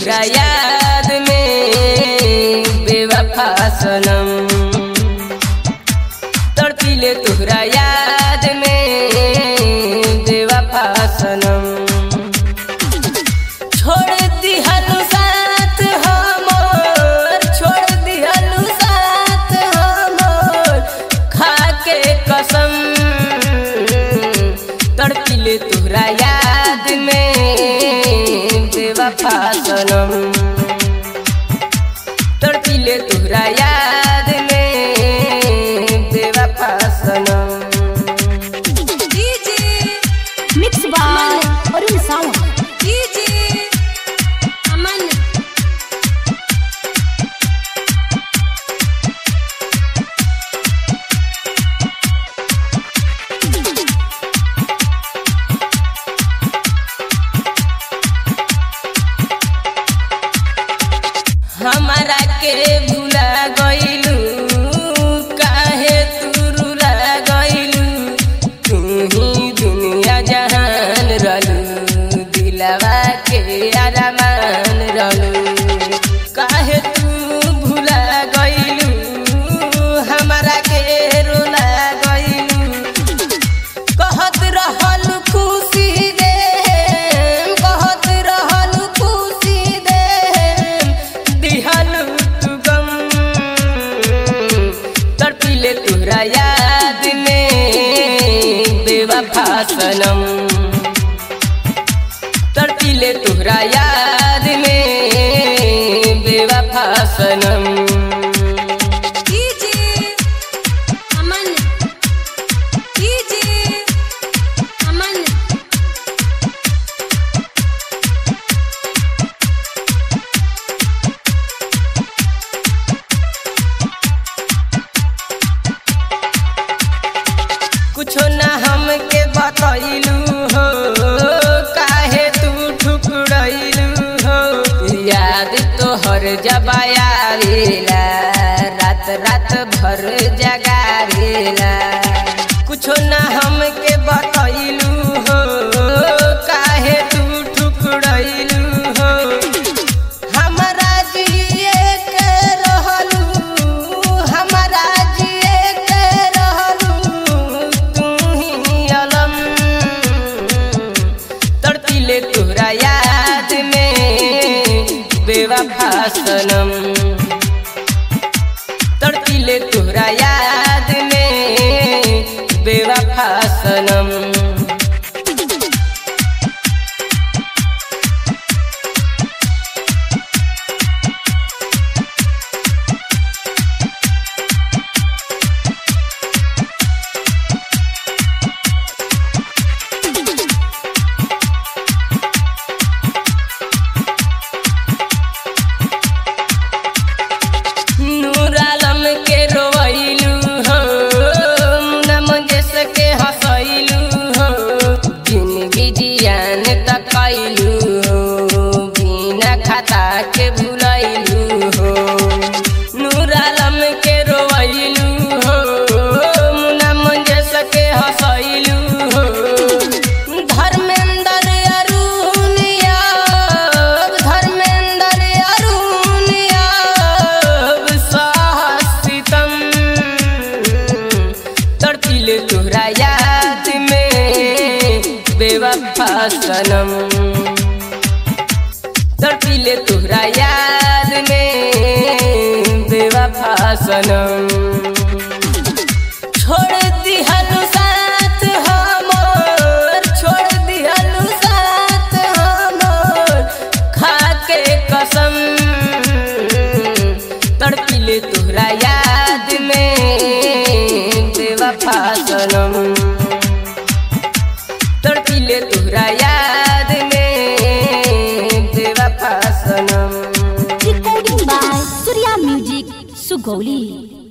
तुहरा याद में बेवफा सनम तड़पिले तुहरा याद में बेवफा सनम छोड़ दिहलु साथ हमर छोड़ दिहलु साथ हमर खाके कसम तड़पिले तुहरा याद में बेवफा सनम तड़पिले तुहरा याद में बेवफा सनम Mixed by Arun Sawant. हमारा के भुला गइलू काहे तू रुला गइलू तू ही दुनिया जहान रहलू दिलवा के अरमान रहलू काहे तू भुला गइलू हमारा के रुला गइलू कहत रहल खुशी दे कहत रहल खुशी दे दिहल तू गम तड़पिले तुहरा याद में बेवफा सनम तड़पिले तुहरा याद में बेवफा सनम कुछो ना हमके बतैलू हो काहे तू ठुकरैलू हो याद तोहर जबायारेला रात रात भर जगारेला कुछो ना हमके बतैलू हो काहे तू ठुकरैलू हो हमरा जिए के रहलू हमरा जिए के रहलू तू ही अलम तड़पिले तोहरा याद में बेवफा सनम तड़पिले तोहरा याद में बेवफा सनम नूर आलम के रोइलू हो नम जस के हंसैलू हो जिंदगी जियान तकैलू हो बिना खाता के भुलैलू हो नूर आलम के रोइलू हो नम जस के हंसैलू हो धर्मेंद्र अरुण याब धर्मेंद्र अरुण याब साहसितम तड़पिले तोहरा याद में बेवफा सनम तड़पिले तोहरा याद में बेवफा सनम छोड़ दिहलु साथ हमर छोड़ दिहलु साथ हमर खाके कसम तड़पिले तोहरा याद में बेवफा सनम तड़पिले तोहरा याद में बेवफा सनम Recording by Surya Music, Sugoli.